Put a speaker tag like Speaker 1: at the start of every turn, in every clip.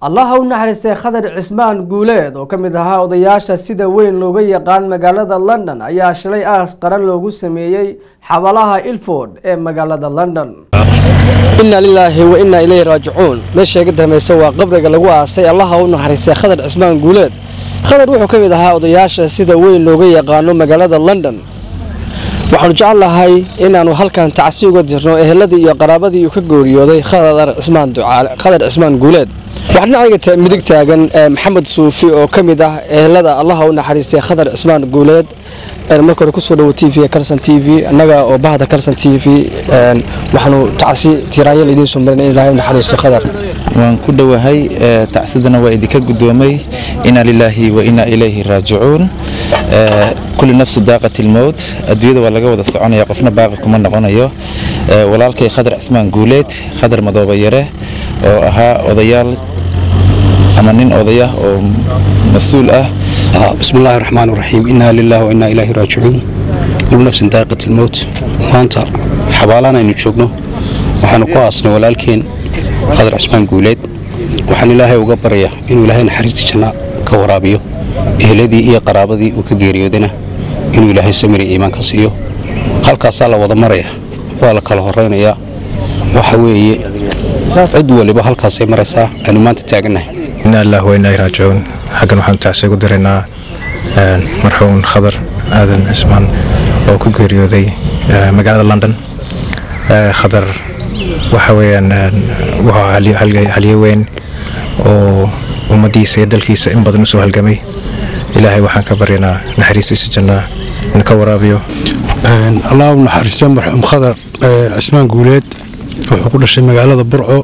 Speaker 1: allaha u naxariistay khadar cismaan guuleed oo ka mid ahaa odayaasha sida weyn looga yaqaan magaalada london ayaa shalay aas qaran loogu sameeyey xabalaha ilford ee magaalada london inna lilaahi wa innaa ilayhi raajicuun meesha iga dambaysa waa qabriga lagu aasay allaha u naxariistay khadar cismaan guuleed khadar wuxuu ka mid ahaa odayaasha sida weyn looga yaqaano magaalada london waxaanu jecel lahay inaannu halkan tacsi uga dirno eheladii iyo qaraabadii uu ka gooriyooday khadar cismaan ducaale khadar cismaan guuleed waxaa dhinacayga midig taagan maxamed suufi oo ka mid ah ehelada allaha u naxariistay khadar cismaan guuleed marka hore kusoo dhawo t v carson t v annaga oo bahda carson t v waxaanu tacsi tiraanya laydiin soo marin in ilaahay u naxariisto khadar
Speaker 2: waan ku dhowahay tacsidana waa idinka guddoomay inaa lilaahi wa inaa ilayhi raajicuun kulli nafsu daaqat ilmowt adduunyada waa laga wada soconaya qofna baaqi kuma noqonayo walaalkay khadar cismaan guuleed khadar madooba yare oo ahaa odayaal ama nin odayah oo mas-uul ah
Speaker 3: bismi illaahi raxmaan raxiim innaa lilaahi wa innaa ilaahi raajicuun kullu nafsin daaqat ilmowt maanta xabaalaan aynu joogno waxaanu ku aasnay walaalkeen khadar cismaan guuleed waxaan ilaahay uga baraya inuu ilaahay naxariista janna ka waraabiyo eheladii iyo qaraabadii uu ka geeriyoodana inuu ilaahay samiri iimaan ka siiyo halkaasaa la wada maraya waa la kala horaynayaa waxa weeye cid waliba halkaasay maraysaa aynu maanta taagannahay
Speaker 4: inaa ilaahi wa innaa raajicuun xaggan waxaanu tacsi ugu diraynaa marxuun khadar aadan cismaan oo ku geeriyooday magaalada london khadar waxa weeyaan wuxuu halyo weyn oo ummaddiisa iyo dalkiisa in badan u soo halgamay ilaahay waxaan ka baryanaa naxariistiisa jannaa in ka waraabiyo
Speaker 3: allah u naxariista marxuum khadar cismaan guuleed wuxuu ku dhashay magaalada burco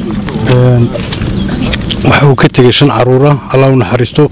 Speaker 3: waxa uu ka tegey shan caruura allah u naxariisto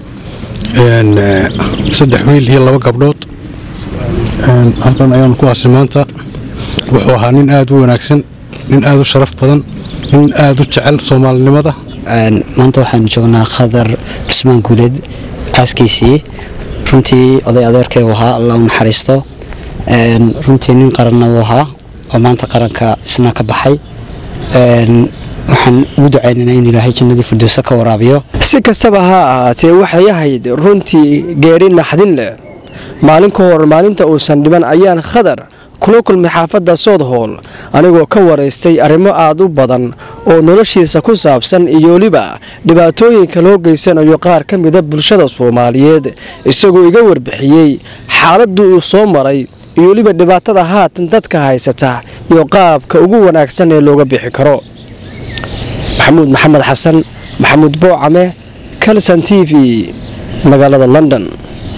Speaker 3: saddex wiil iyo laba gabdhood halkan ayaan ku aasay maanta wuxuu ahaa nin aad u wanaagsan nin aad u sharaf badan nin aad u jecel soomaalinimada
Speaker 5: maanta waxaanu joognaa khadar cismaan guuleed aaskiisii runtii oday adeerkay uu ahaa allah u naxariisto runtii nin qaranna uu ahaa oo maanta qaranka isna ka baxay waxaan ugu ducaynaynaa in ilaahay jannadii firdowsa ka waraabiyo
Speaker 1: si kastaba ha ahaatee waxay ahayd runtii geeri naxdin leh maalin ka hor maalinta uusan dhiban ayaan khadar kula kulmay xaafadda soodhool anigoo ka waraystay arrimo aad u badan oo noloshiisa ku saabsan iyo weliba dhibaatooyinka loo geysanayo qaar ka mida bulshada soomaaliyeed isagoo iga warbixiyey xaaladii uu soo maray iyo weliba dhibaatada haatan dadka haysata iyo qaabka ugu wanaagsan ee looga bixi karo maxamuud maxamed xasan maxamuud boocame calson t v magaalada london